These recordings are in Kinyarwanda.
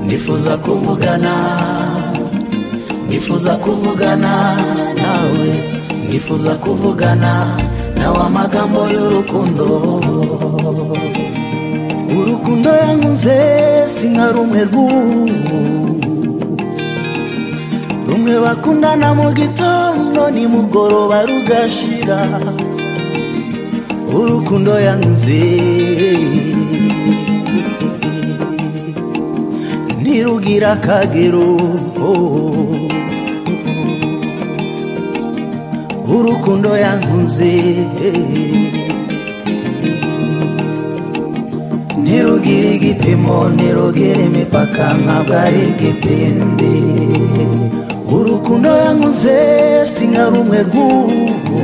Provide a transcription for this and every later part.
nifuza kuvugana nifuza kuvugana nawe nifuza kuvugana nawe amagambo y'urukundo urukundo yankunze si nka rumwe rw'ubu rumwe bakundana mu gitondo nimugoroba rugashira urukundo yankunze ntirugira akagero urukundo yankunze ntirugira igipimo ntirugira imipaka ntabwo ari igipindi urukundo yankunze si nka rumwe rw'ubu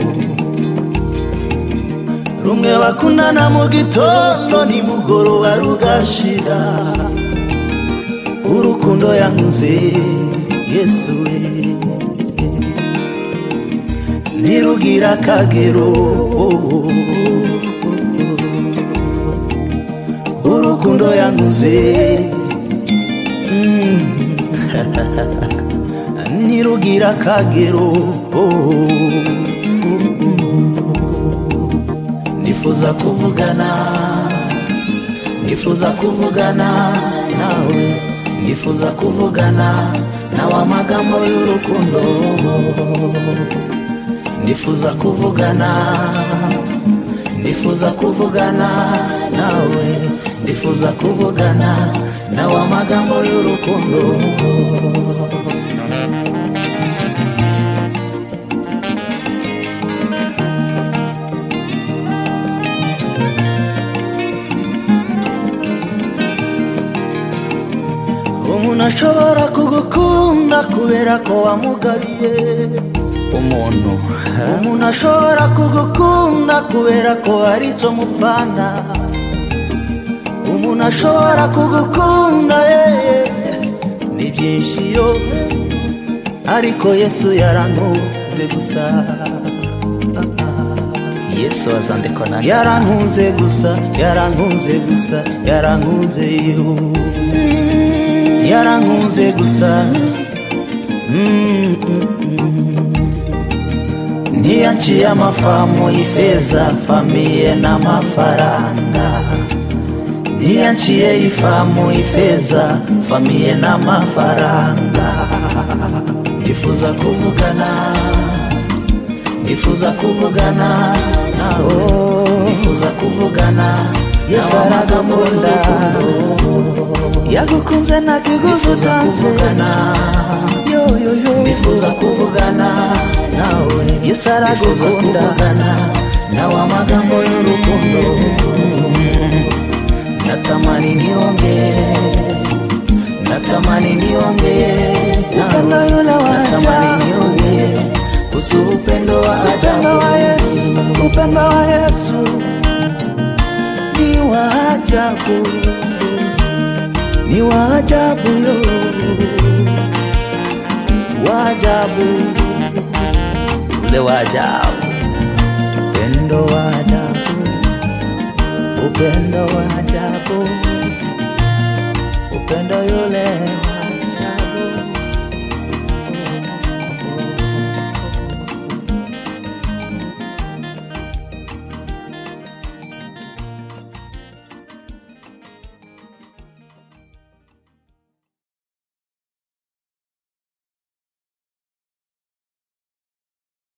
rumwe bakundana mu gitondo nimugoroba rugashira urukundo yankunze yesu we ntirugira akagero urukundo yankunze Mm. ntirugira akagero nifuza kuvugana nifuza kuvugana nawe nifuza kuvugana nawe amagambo y'urukundo nifuza kuvugana nifuza kuvugana nawe nifuza kuvugana nawe amagambo y'urukundo umuntu ashobora kugukunda kubera ko wamugabiye umuntu umuntu ashobora kugukunda kubera ko hari icyo mupfana umuntu ashobora kugukunda yeee ni byinshi yo ariko yesu yarankunze gusa yesu azandikwa nanjye yarankunze gusa yarankunze gusa yarankunze yo yarankunze gusa Mm, mm, mm. ntiyaciye amafamu y'ifeza famiye n'amafaranga ntiyaciye ifamu y'ifeza famiye n'amafaranga nifuza kuvugana nifuza kuvugana nawe nifuza kuvugana Yesu nawe amagambo aragukunda. y'urukundo yagukunze nta kiguzi nifuza utanze kuvugana yoyoyo nifuza kuvugana nawe yesu nifuza aragukunda kuvugana nawe amagambo y'urukundo natamani niongee natamani niongee nawe. upendo yule natamani wacha niongee kuhusu upendo wa upendo ajabu wa yesu upendo wa yesu ni wa ajabu ni wa ajabu yo wa ajabu ule wa ajabu upendo wa ajabu upendo wa ajabu upendo yule wa